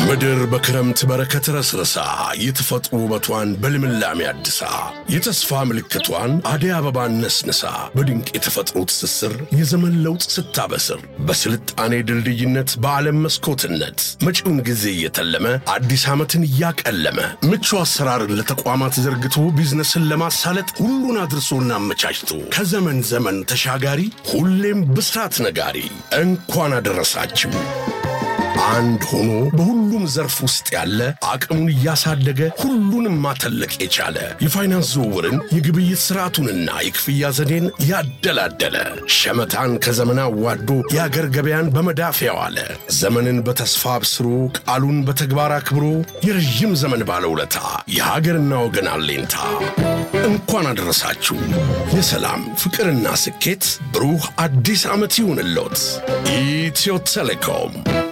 ምድር በክረምት በረከት ረስረሳ የተፈጥሮ ውበቷን በልምላሜ አድሳ የተስፋ ምልክቷን አደይ አበባን ነስንሳ በድንቅ የተፈጥሮ ትስስር የዘመን ለውጥ ስታበስር በስልጣኔ ድልድይነት በዓለም መስኮትነት መጪውን ጊዜ እየተለመ አዲስ ዓመትን እያቀለመ ምቹ አሰራርን ለተቋማት ዘርግቶ ቢዝነስን ለማሳለጥ ሁሉን አድርሶና አመቻችቶ ከዘመን ዘመን ተሻጋሪ ሁሌም ብስራት ነጋሪ እንኳን አደረሳችሁ። አንድ ሆኖ በሁሉም ዘርፍ ውስጥ ያለ አቅሙን እያሳደገ ሁሉንም ማተለቅ የቻለ የፋይናንስ ዝውውርን የግብይት ስርዓቱንና የክፍያ ዘዴን ያደላደለ ሸመታን ከዘመን አዋዶ የአገር ገበያን በመዳፍ ያዋለ ዘመንን በተስፋ አብስሮ ቃሉን በተግባር አክብሮ የረዥም ዘመን ባለውለታ የሀገርና ወገን አለኝታ እንኳን አደረሳችሁ። የሰላም ፍቅርና ስኬት ብሩህ አዲስ ዓመት ይሁንልዎት። ኢትዮ ቴሌኮም